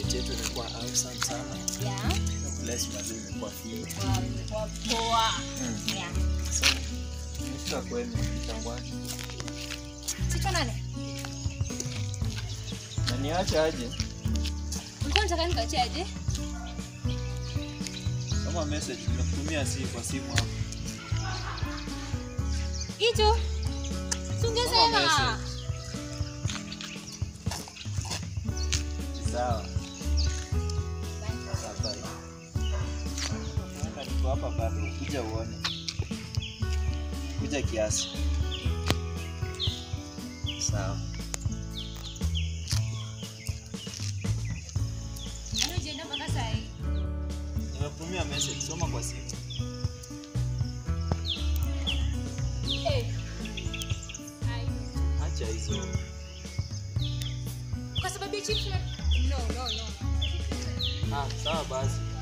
date yetu imekuwa awesome sana. Yeah. Bless mazee imekuwa fit. Wow, imekuwa poa. Mm. Yeah. So, nimefika kwenu kitangwaji. Sita nane. Na niache aje Ulikuwa unataka nikuachie aje? kama message nimekutumia si kwa simu hapo. Hicho. Si ungesema. message. Sawa. Sawa, bye. Naenda niko hapa bado, kuja uone. Kuja kiasi. Sawa. Yaani ujienda mpaka saa hii. Nimekutumia message, soma kwa simu. Eh. Ai. Acha hizo. Kwa sababu ya chips na- No, no, no. Ah, sawa basi.